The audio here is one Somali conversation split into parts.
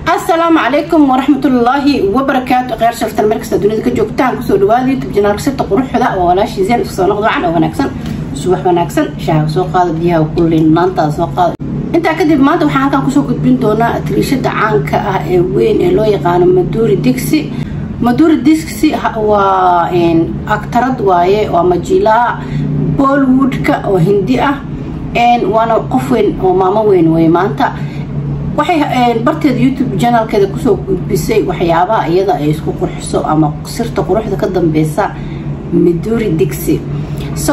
asalaamu calaykum waraxmatullaahi wabarakaatu kheyr sharftan meel kasta dunida ka joogtaan kusoo dhawaada youtube janaalka sirta quruxda oo walaashii zeen isku soo noqdo wacan oo wanaagsan subax wanaagsan shaaha soo qaada biyaha kulin maantaa soo qaada intaa kadib maanta waxaan halkan kusoo gudbin doonaa tiriishada caanka ah ee weyn ee loo yaqaano maduuri digsi maduuri digsi waa aktarad waaye waa majiilaa bollywoodka oo hindi ah waana qof weyn oo maamo weyn wey maanta waxay barteeda youtube janalkeeda kusoo gudbisay waxyaabaha iyada ay isku qurxiso ama sirta quruxda ka dambeysa maduuri digsi so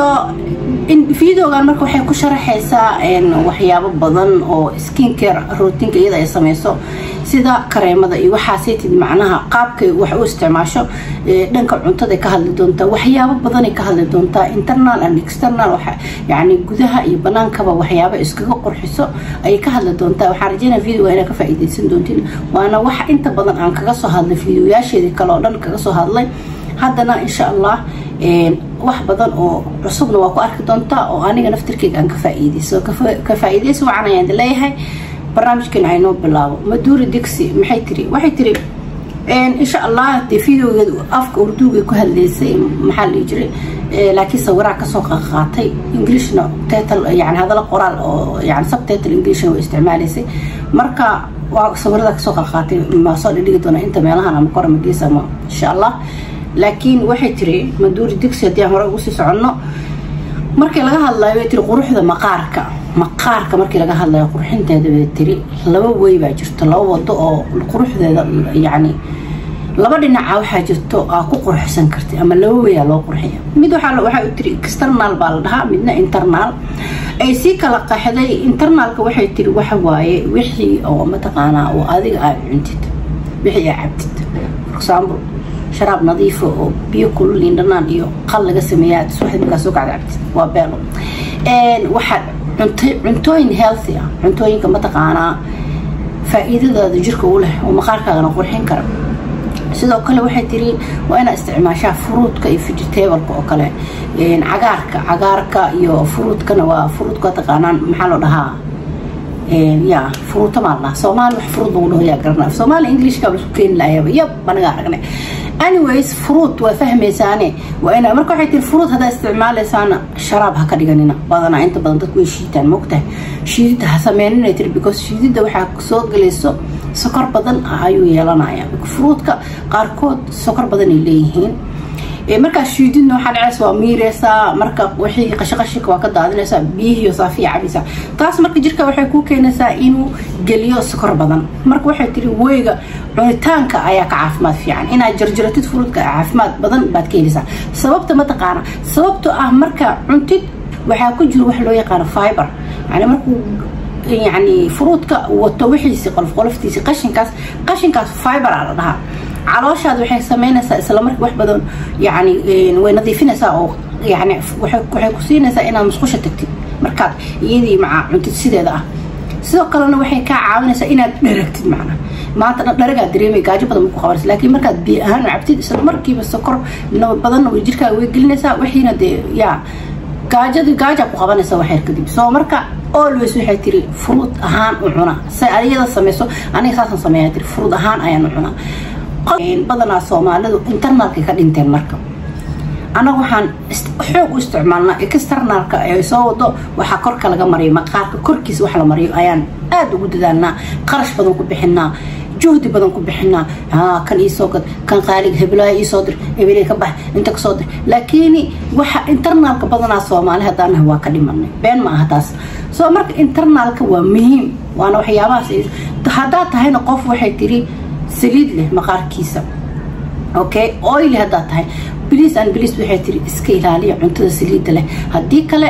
videogan marka waxay ku sharaxaysaa waxyaabo badan oo skincare rootinka iyada ay sameyso sida kareemada iyo waxaasaytid macnaha qaabkay wax u isticmaasho dhanka cuntada ka hadli doontaa waxyaabo badanay ka hadli doontaa internal and external yani gudaha iyo banaankaba waxyaaba iskaga qurxiso ayay ka hadli doontaa waxaan rajeynaa videoga inaa ka faa'iidaysan doontiin waana wax inta badan aan kaga soo hadlay videoyaasheedii kale oo dhan kaga soo hadlay haddana insha allah wax badan oo cusubna waa ku arki doontaa oo aniga naftirkeyga aan ka faa'iidayso ka faa'iidayso wacan ayaan leeyahay barnaamijkeena aynoo bilaabo maduuri digsi maxay tiri waxay tiri insha allah dee videogeeda afka urduugay ku hadlaysay maxaa la jiray laakiin sawiraa kasoo qaqaatay englishna title yani hadala qoraal oo yani subtitle englishna way isticmaalaysay marka waa sawirada kasoo qaqaatay ma soo dhidhigi doona inta meelahan ama kor ama gees ama insha allah laakiin waxay tiri maduuri digsi haddii aan hore ugu sii soconno markii laga hadlayo way tiri quruxda maqaarka maqaarka markii laga hadlayo qurxinteeda bay tiri laba wey baa jirto laba wado oo quruxdeeda yacni laba dhinaca waxaa jirto aa ku qurxsan kartay ama laba weyaa loo qurxiya mid waxaa u tiri external baa la dhahaa midna internal ay sii kala qaxday internalka waxay tiri waxa waaye wixii oo mataqaanaa oo adiga aad cuntid wixii aa cabtid for example sharaab nadiifa oo biyo kulul indhanaan iyo qal laga sameeya subaxdii markaa soo kacda cabtid waa beelo waxaa cuntooyin healthy ah cuntooyinka mataqaanaa faa-iidadaada jirka u leh oo maqaarkaagana qurxin kara sidoo kale waxay tiri waa inaa isticmaashaa furuudka iyo vegetableka oo kale cagaarka cagaarka iyo furuudkana waa furuudka taqaanaan maxaa loo dhahaa ya furuuta maa ladhaha soomaali wax furuud lagu dhaho yaa garana soomaali englishka la isku keeni lahayaba yab anaga aragnay anyways fruit waa fahmaysaane waa ina marka waxay tiri fruit haddaa isticmaalaysaana sharaab ha ka dhiganina badanaa inta badan dadku way shiitaan mogtahay shiidida ha sameynina tiri because shiidida waxaa soo gelayso sokor badan ayuu yeelanaya fruutka qaarkood sokor badan ay leeyihiin markaa shiididna waxaa dhacaysa waa miireysaa marka wixii qashaqashika waa ka daadinaysaa biyihiiyo saafiya cabaysaa taas marka jirka waxay kuu keenaysaa inuu geliyo sokor badan marka waxay tiri weyga cunitaanka ayaa ka caafimaad fiican inaad jarjaratid furuudka caafimaad badan baad ka helaysaa sababta mataqaana sababto ah marka cuntid waxaa ku jiro wax loo yaqaano fiber yani markuu yani furuudka wato wixiisi qolof qoloftiisi qashinkaas qashinkaas fiber aa la dhahaa calooshaada waxay sameynaysaa isla markii wax badan yani way nadiifinaysaa oo yani waxay ku siinaysaa inaad musqusha tagtid markaad iyadii maca cuntid sideeda ah sidoo kalena waxay kaa caawinaysaa inaad dharagtid macna maanta dhan dharagaa dareemay gaajo badan ku qabanaysa laakiin markaad biyo ahaan u cabtid isla markiiba sokor badanna way jirkaaga way gelinaysaa wixiina dee yaa gaajadii gaajaa ku qabanaysa waxyar kadib soo marka always waxay tiri furuud ahaan u cuna say ayada sameyso aniga saasaan sameeyaa tiri furuud ahaan ayaan u cunaa badanaa soomaalidu internalka ka dhinteen marka anaga waxaan xoog u isticmaalnaa externalka ay soo wado waxaa korka laga mariyo maqaarka korkiisa wax la mariyo ayaan aada ugu dadaalnaa qarash badan ku bixinaa juhdi badan ku bixinaa kan iisoo gad kan qaaliga heblaaya iisoo dir ebeley ka bax inta kasoo dir laakiin waxa internalka badanaa soomaali haddaanaha waa ka dhimanay been ma aha taas soo marka internalka waa muhiim waana waxyaabahaas haddaad tahayna qof waxay tiri saliid leh maqaarkiisa okay oily haddaad tahay bliis an bliis waxay tiri iska ilaaliya cuntada saliidda leh haddii kale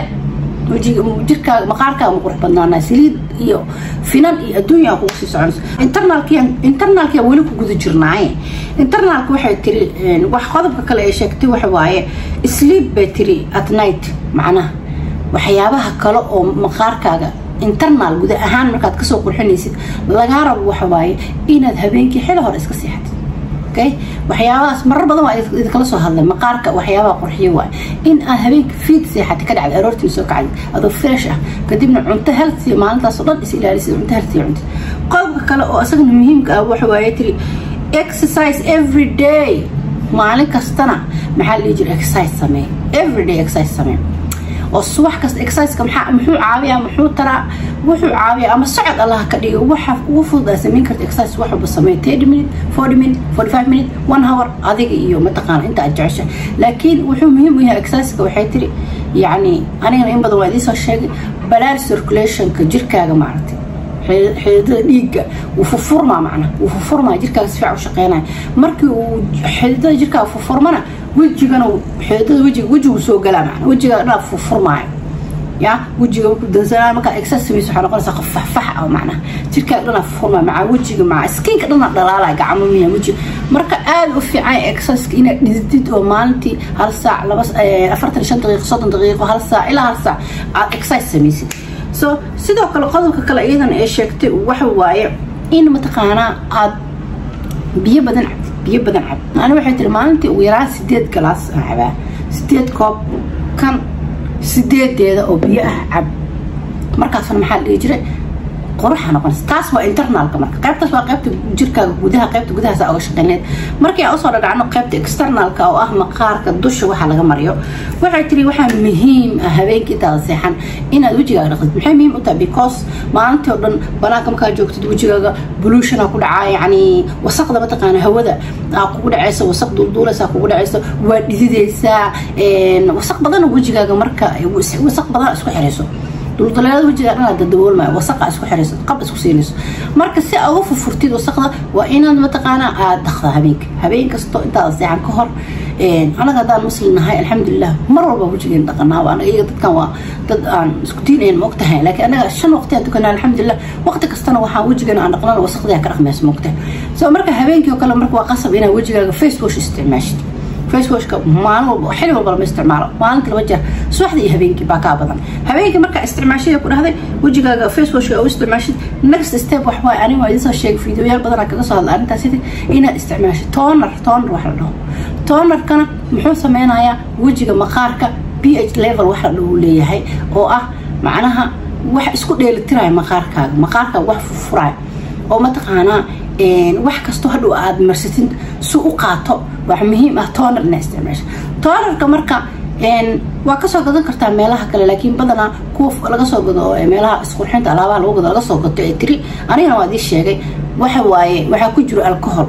jirkaaga maqaarkaaga ma qurux badnaanaa saliid iyo finan iyo adduunya kugu sii soconayso internalki internalkia weli ku guda jirnaaye internalka waxay tiri wax qodobka kale ay sheegtay waxa waaye sleep bay tiri at night macnaha waxyaabaha kale oo maqaarkaaga internal guda ahaan markaad kasoo qurxinaysid lagaa rabo waxa waaye inaad habeenkii xili hore iska seexatid okay waxyaabahaas marar badan waa idinkala soo hadlay maqaarka waxyaabaha qurxiyo waay in aad habeenka fiid seexatay ka dhacday aroortii soo kacday adoo fresh ah kadibna cunto healthy maalintaas oo dhan is ilaalisay cunto healthy cuntid qodobka kale oo isagana muhiimka ah waxa waaye tiri exercise every day maalin kastana maxaa la dhihi jira exercise samee everyday exercise samee oo subax kasta exerciseka maxaa muxuu caawiyaa muxuu taraa wuxuu caawiyaa ama socod allah ka dhigo waxa ugu fudud aa samayn karta exercise wax walba samee thirty minute forty minute forty five minute one hour adiga iyo mataqaana inta aad jecesha laakiin wuxuu muhiim u yahay exerciseka waxay tiri yacni anigana in badan waa idiin soo sheegay balaar circulationka jirkaaga maaragtay xididada dhiigga wuu furfurmaa macna wuu furfurmaa jirkaaga si fiican u shaqeynaya markii uu xididada jirkaaga furfurmana wejigana xididada wejiga wejigu soo galaa macna wejiga dhanaa furfurmaayo ya wejiga markuu dansanaa markaa exercise samayso waxaa noqonaysaa qof faxfax ah macnaha jirkaaga dhanaa furfurmaayo maca wejiga maca skinka dhanaa dhalaalaya gacmo miya wejiga marka aada u fiican exerciseka inaad dhididid oo maalintii hal saac laba afartan iyo shan daqiiqo soddon daqiiqo hal saac ilaa hal saac aad exercise samaysid so sidoo kale qodobka kale iyadana ee sheegtay waxa waaye in mataqaanaa aad biyo badan cabtid biyo badan cabtid ani waxay tiri maalintii ugu yaraan sideed galaas aan cabaa sideed koob kan sideedeeda oo biyo ah cab markaasna maxaa la dhihi jiray quruxa noqonaysa taas waa internalka marka qaybtaas waa qaybta jirkaaga gudaha qaybta gudahaasa oga shaqeyneed markii aan usoo dhadhacno qaybta externalka oo ah maqaarka dusha waxa laga mariyo waxay tiri waxaa muhiim ah habeenkii intaada seexan inaad wejigaaga dhaqdid maxay muhiim u tahay because maalintii oo dhan banaanka markaa joogtid wejigaaga boluushana ku dhacaa yacni wasaqda mataqaana hawada aa kugu dhacaysa wasaq duulduulaysa kugu dhacaysa waa dhididaysaa wasaq badan wejigaaga marka wasaq badan isku xirayso duldaleelada wejiga dhanaa dadaboolmaya wasaqa isku xirayso qab isku siinayso marka si aad uga furfurtid wasaqda waa inaad mataqaanaa aad dhaqda habeenka habeen kasto intaada seexan ka hor anaga haddaan muslim nahay alxamdulilah mar walba wejigeen dhaqanaa anaga iyaga dadkan waa dad aan isku diinayn ma ogtahay laakiin anaga shan waqti aan tukanaa alxamdulilah waqti kastana waxaan wejigeena aan dhaqnana wasaqdiyaa ka dhaqmaysa ma ogtahay so marka habeenkii oo kale marka waa qasab inaad wejigaaga face wash isticmaashid facewashka maalin walba xili walba lama isticmaalo maalinta laba jeer subaxda iyo habeenkii baa kaa badan habeenkii markaa isticmaashada ku dhahday wejigaaga facewashka u isticmaashid next step wax waay aniga waa idinsoo sheegay fiidiyoyaal badanaa kaga soo hadla arrintaas sidii inaad isticmaashid toner toner wax la dhaho tonerkana muxuu sameynayaa wejiga maqaarka b h level wax la dhaho leeyahay oo ah macnaha wax isku dheelitiraya maqaarkaaga maqaarkaaga wax furfuraya oo mataqaanaa wax kastoo hadhow aad marsatin si u qaato wax muhiim ah toner ina isticmaasha tonerka marka waa kasoo gadan kartaa meelaha kale laakiin badanaa kuwa laga soo gado meelaha isqurxinta alaabaha lagu gado laga soo gato ee tiri anigana waa idii sheegay waxa waaye waxaa ku jiro alcohol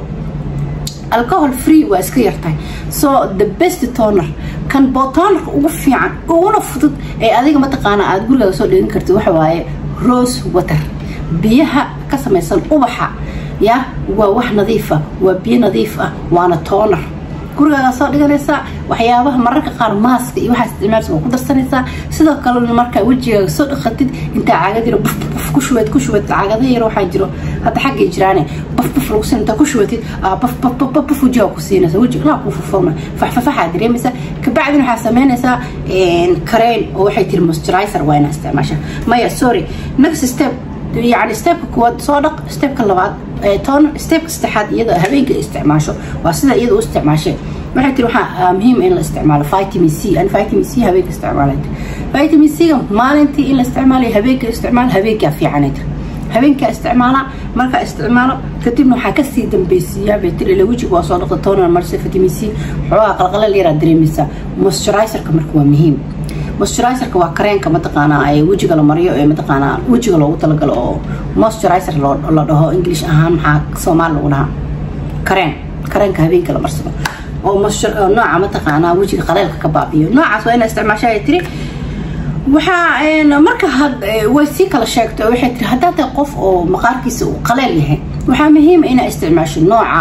alcohol free waa iska yartahay so the best toner kan botonerka ugu fiican uguna fudud ee adiga mataqaana aada gurigaaga soo dhegan kartid waxa waaye rose water biyaha ka samaysan ubaxa ya waa wax nadiifa waa biyo nadiif ah waana toner gurigaagaa soo dhiganaysaa waxyaabaha mararka qaar maaska iyo waxaa isticmaalsa waa ku darsanaysaa sidoo kalena markaa wejigaaga soo dhaqatid intaa caagad yaro buf buf ku shubayd ku shubayd caagada yar waxaa jiro hadda xaggay jiraane buf buf lagu siin intaa ku shubatid buf buf buf buf buf wejigaa ku siinaysa wejiga dhanaa kuu furfurma faxfafaxaa dareemaysaa kabacdina waxaa samaynaysaa kareen oo waxay tiri moisturizer waa inaa isticmaashaa maya sorry next step يعني ستيبka kuwaad soo dhaq stebka labaad toner stebka saddexaad iyada habeenka isticmaasho waa sida iyada u isticmaashay waxay tiri waxaa muhiim in la isticmaalo vitamin c an vitamin c habeenka isticmaalay vitamin c ga maalintii in la isticmaalayo habeenka isticmaal habeenkaa fiicanay tiri habeenkaa isticmaala markaa isticmaalo kadibna waxaa kasii dambeysiiyaa bay tiri ila wejiga waa soo dhaqda toner marse vitamin c xoogaa qalqalal yaraa dareemaysaa moisturizerka marka waa muhiim moisturizerka waa kareenka mataqaanaa ee wejiga la mariyo ee mataqaanaa wejiga loogu talagalo oo moisturizer la dhaho english ahaan maxaa soomaali lagu dhahaa kareen kareenka habeenka la marsado oo nooca mataqaanaa wejiga qaleelka ka baabiyo noocaas waa inaa isticmaasha ay tiri waxaa marka way sii kala sheegtay oo waxay tiri haddaa tahay qof oo maqaarkiisa uu qaleel yahay waxaa muhiima inaa isticmaasho nooca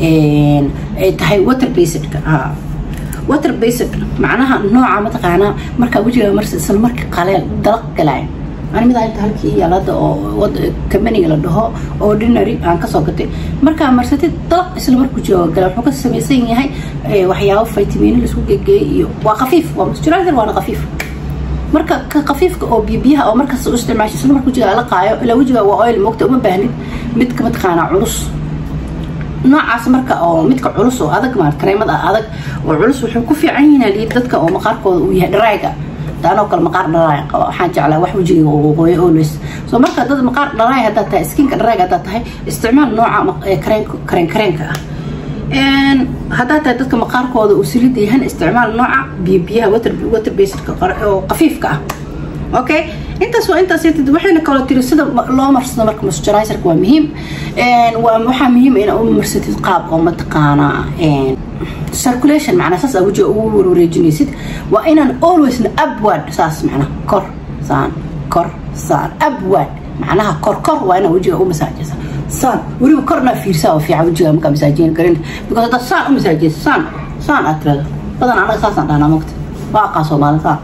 ay tahay water basedka water based macnaha nooca mataqaanaa markaa wejigaa marsa isla markii qaleel dalaq galaayo ani mid inta halkii yaal hadda oo kambaniga la dhaho ordinary aan kasoo gatay markaa marsatid dalaq isla markuu jooga gala wuxuu ka samaysan yahay waxyaabo vitamino laisku gegeeyay iyo waa khafiif waa moisturizer waana khafiif marka ka khafiifka oo biyabiyaha oo markaas u isticmaasho isla markuu wejigaa la qaayo ilaa wejigaa waa oil moogta uma baahnid midka mataqaanaa culus noocaas marka oo midka culus oo adag maart kareemada adag oo culus wuxuu ku fiican yihiin liid dadka oo maqaarkooda uu yahay dharaaga taanoo kale maqaar dhalaay qaba waxaan jeclaa wax wejiga qoyo always so marka dad maqaar dhalaay haddaad tahay skinka dharaag haddaad tahay isticmaal nooca kareen kareenka ah haddaad tahay dadka maqaarkooda uu silida yahan isticmaal nooca biyo biyaha water basedka oo qafiifka ah okay intaas waa intaas waxayna kaloo tiri sida loo marsado marka moisturizerka waa muhiim waxaa muhiim ina u marsatid qaab oo mataqaanaa circulation macnaa saas aa wejiga ugu warwareejinaysid waa inaan alwaysna upward saas macnaa kor saan kor saan upward macnaha kor kor waa inaa wejiga u masaajaysa saan weliba kornaa fiirsaa oo fiican wejiga markaa masaajiyin karin because haddaad saan u masaajaysa saan saan aad tirado badan anaga saasaan dhahnaa mogta waa aqaa soomaali saan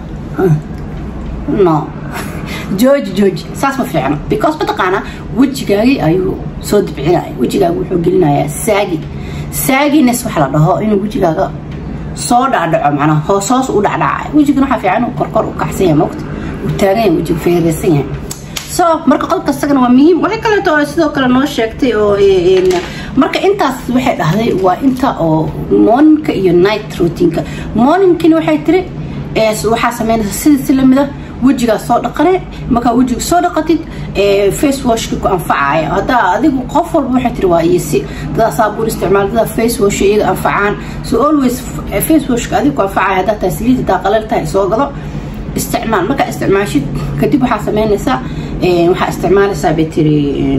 no jooji jooji saas ma fiicno because mataqaanaa wejigaagii ayuu soo dibcinaya wejigaaga wuxuu gelinayaa saagi saagines waxa la dhaho inuu wejigaaga soo dhacdhaco macnaa hoos hoos u dhacdhacay wejigan waxaa fiican inuu korkor u kacsan yahay mogta uu taagan yahay wejiga feereysan yahay so marka qodobka isagana waa muhiim waxay kaleeto sidoo kale noo sheegtay oo marka intaas waxay dhahday waa inta oo morninka iyo night routineka morningkina waxay tiri waxaa sameynaysa sida si lamida wejigaa soo dhaqane markaa wejiga soo dhaqatid face washka ku anfacaya haddaa adigu qof walba waxay tiri waa iysi dadaa saabuun isticmaal dadaa face wash iyaga anfacaan so always face washka adigu ku anfacaya haddaa tahay saliid haddaa qalal tahay soo gado isticmaal markaa isticmaashid kadib waxaa sameynaysaa waxaa isticmaalaysaa bay tiri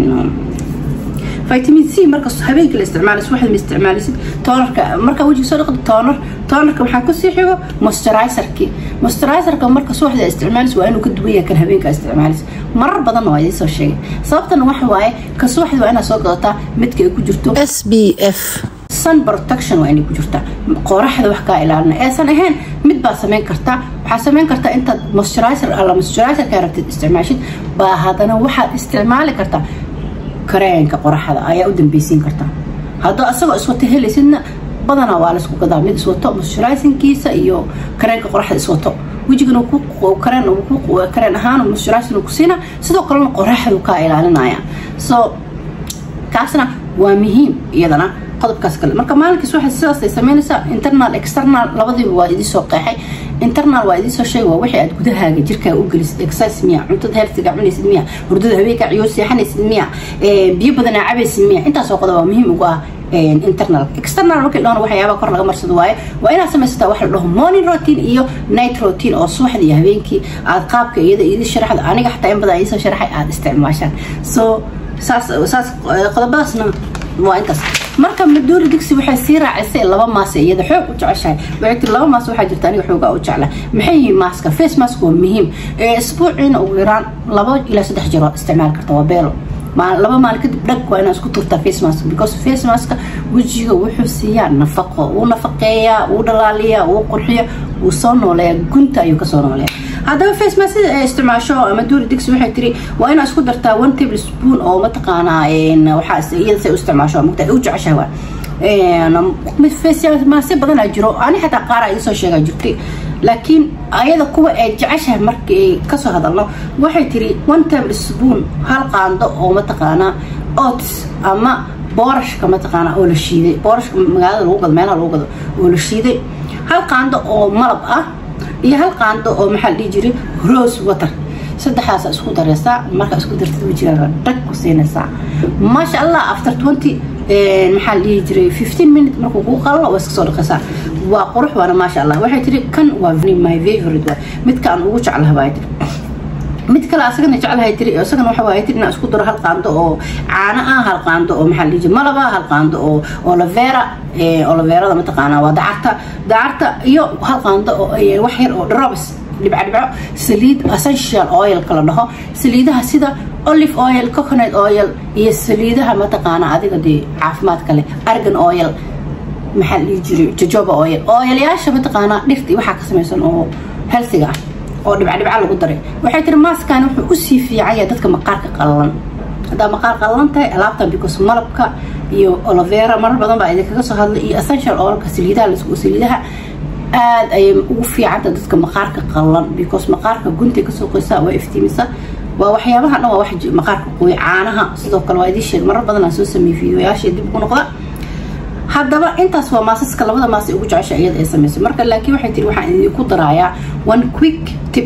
vitamin c marka habeenkii la isticmaalaysa waxaad ma isticmaalaysid toonarka marka wejiga soo dhaqdo toonar toonarka waxaa kusii xigo moisturizerki moisturizerka marka subaxda isticmaalaysa waa inuu ka duwan yahay kan habeenka isticmaalaysa marar badan waa idiin soo sheegay sababtana waxa waaye ka subaxda waa inaad soo gadataa midka ay ku jirto s b f sun protection waa inay ku jirtaa qoraxda wax kaa ilaalina eesan ahayn mid baa samayn kartaa waxaa samayn kartaa intaad moisturizer alla moisturizerka rabtid isticmaashid baa haddana waxaad isticmaali kartaa kareenka qoraxda ayaa u dambeysiin kartaa haddoo asagoo iswato helaysidna badanaa waa laysku gadaa mid iswato moisturizingkiisa iyo kareenka qoraxda iswato wejigana kareen kareen ahaan moisturizing ku siina sidoo kalena qoraxdu kaa ilaalinaya so kaasna waa muhiim iyadana qodobkaas kale marka maalinkiis waxay sidaasay sameynaysaa internal external labadiiba waa idinsoo qeexay internal waa idinsoo sheegay waa wixii aad gudahaaga jirkaaga u gelisid exercise miya cuntada healthiga cunaysid miya hurdada habeenka ciyood seexanaysid miya biyo badanaa cabaysid miya intaasoo qodob waa muhiim ugu ah internal external markii dhahona waxyaabaa kor laga marsado waaye waa inaad samaysataa wax la dhaho morning routine iyo night routine oo subaxda iyo habeenkii aad qaabka iyada idin sharaxda aniga xataa in badan idinsoo sharaxay aad isticmaashaan so saas saas qodobadaasna waa intaas marka maduuri digsi waxay sii raacisay laba maas iyada xoog u jeceshahay waxay tiri laba maas waxaa jirta aniga xoogaa u jecla maxay yihiin maaska face mask waa muhiim isbuuciina ugu yaraan laba ilaa saddex jiro isticmaal karta waa beelo laba maalin kadib dhag waa inaad isku turtaa face mask because face maska wejiga wuxuu siiyaa nafaqo wuu nafaqeeyaa wuu dhalaaliyaa wuu qurxiya wuu soo nooleeyaa gunta ayuu kasoo nooleeya haddaba face mask sida ay isticmaasho ama duuri digsi waxay tiri waa inaad isku dartaa one table spoon oo mataqaanaa waxaa iyada say u isticmaasho mugta u jeceshahay waa maase badanaa jiro ani xataa qaara idinsoo sheegaa jirtay laakiin ayada kuwa ay jeceshahay markii kasoo hadalno waxay tiri one table spoon hal qaando oo mataqaanaa oats ama boorashka mataqaanaa oo la shiiday boorashka magaalada lagu gado meelaha lagu gado oo la shiiday hal qaando oo malab ah iyo hal qaando oo maxaa la dhihi jiray rose water saddexdaasa isku dareysaa markaa isku dartid wejigaaga dhag ku siinaysaa maasha allah after twenty maxaa la dhihi jiray fifteen minute markuu kuu qalalo waa iska soo dhaqaysaa waa qurux waana maasha allah waxay tiri kan waa my favorite waa midka aan ugu jeclaha baa tiri mid kale asagana jeclahay tiri isagana waxa waay tiri inaan isku daro hal qaando oo caano ah hal qaando oo maxaa la dhihi jiray malaba hal qaando oo olavera olaverada mataqaanaa waa dacarta dacarta iyo hal qaando oo wax yar oo drops dhibco dhibco saliid essential oilka la dhaho saliidaha sida olive oil coconut oil iyo saliidaha mataqaana adiga dee caafimaadka leh argan oil maxaa la dhihi jiray jojoba oil oilayaasha mataqaanaa dhirta waxaa ka samaysan oo healthiga ah oo dhibca dhibca lagu daray waxay tiri maaskan wuxuu usii fiicanya dadka maqaarka qallalan haddaa maqaar qallalan tahay alaabtan because malabka iyo olovera marar badan baa idinkaga soo hadlay iyo essential oilka saliidaha saliidaha aada ayay ugu fiicanta dadka maqaarka qallan because maqaarka guntay kasoo qoysaa waa iftiimisa waa waxyaabaha dhan waa wax maqaarka qoy caanaha sidoo kale waa idiin sheeg marar badan aan soo sameeyey fiidiyoyaasha dib ugu noqda haddaba intaas waa maasaska labada maas ugu jecesha iyada ay samayso marka laakiin waxay tiri waxaan idinku daraayaa one quick tip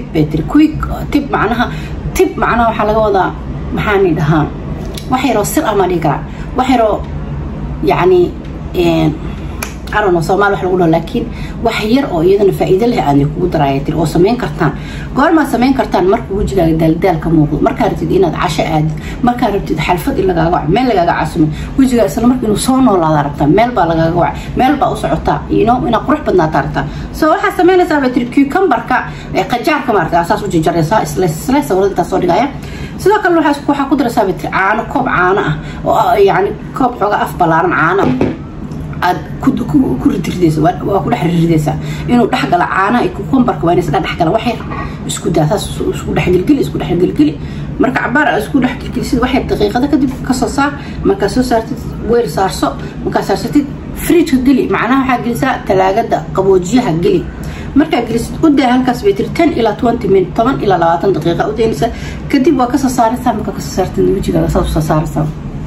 bay tiri quick tib macnaha tib macnaha waxaa laga wadaa maxaani dhahaa wax yaroo sir ah maa dhihi karaa wax yaroo yacni arano soomaali wax lagu dhaho laakiin wax yar oo iyadana faa'iido leh aad kugu daraya tiri oo samayn kartaan goormaad samayn kartaan marka wejigaaga daaldaal ka muuqdo markaa rabtid inaad casho aadid markaa rabtid xalfad in lagaaga wac meel lagaaga casumay wejigaa isla marka inuu soo noolaada rabtaa meel baa lagaaga wac meel baa u socotaa ino inaad qurux badnaataa rabtaa so waxaad samaynaysaa bay tiri cucumberka qajaarka maarata saas u jarjaraysaa isla isla sawirada intaa soo dhigaya sidoo kale waxaa ku daraysaa bay tiri caano koob caano ah oo yani koob xooga af ballaaran caano aad ku ridridaysa waa ku dhex ridridaysaa inuu dhexgala caanaha iyo kukumbarka waa inaysa dhexgala wax yar isku daa saas isku dhexgelgeli isku dhexgelgeli marka cabaar aad isku dhexgelgelisid wax yar daqiiqada kadib kasoo saar markaa soo saartid weel saarso markaa saarsatid fridgka geli macnaha waxaa gelisaa talaagada qaboojiyaha geli markaa gelisid u daa halkaas bay tiri ten ilaa twenty minute toban ilaa labaatan daqiiqa u daynaysaa kadib waa kasoo saaraysaa markaa kasoo saartid wejigaaga saas usoo saaraysaa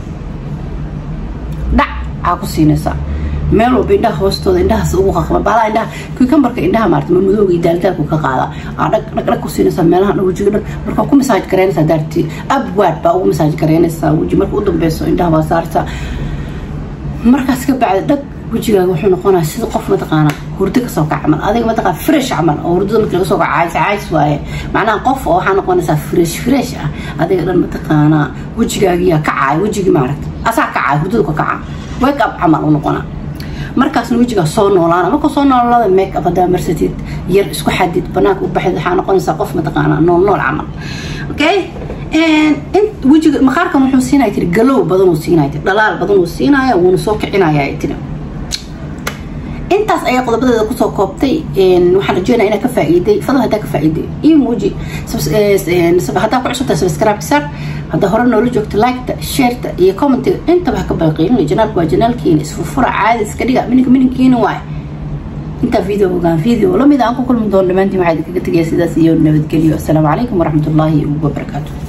dhac aa ku siinaysaa meel walba indhaha hoostooda indhahaas ugu qaqba baalaa indhaha cucumberka indhaha maarata madmadooga iyo daaldaalku ka qaada aa dhag dhag dhag ku siinaysaa meelaha dhan wejiga dhan markaa ku masaaj garaynaysaa daarti abwaad baa ugu masaaj garaynaysaa weji marka u dambeyso indhaha baa saartaa markaas ka bacda dhag wejigaaga wuxuu noqonaya sida qof mataqaana hurdo kasoo kac camal adiga mataqaan fresh camal oo hurdada markii laga soo kaco cays cays waaye macnaha qof oo waxaa noqonaysaa fresh fresh ah adiga dhan mataqaanaa wejigaagiyaa kacaay wejigii maaragta asaa kacaay hurdada ka kaca wake up camal u noqonaa markaasna wejigaa soo noolaana markuu soo noolaada make up hadaa marsatid yar isku xadid banaanka u baxid waxaa noqonaysaa qof mataqaanaa nool nool camal okay wejiga maqaarkan wuxuu siinaya tiri galow badan uu siinaya tiri dhalaal badan uu siinaya wuuna soo kicinaya tiri intaas ayaa qodobadeeda kusoo koobtay waxaan rajeynaya inaa ka faa'iiday fadal haddaa ka faa'iiday iyo muuji haddaa ku cusubtaa subscribe saar haddaa hore noola joogto liketa shareta iyo commentiga intaba ha ka balqiinin janaalku waa janaalkiina isfurfura caadi iska dhiga mininka mininkiina waay intaa video ogaan video lamid aan ku kulmi doono dhammaantiin waxaa idinkaga tegaya sidaas iyo nabadgelyo asalaamu calaykum waraxmatullaahi wabarakaatu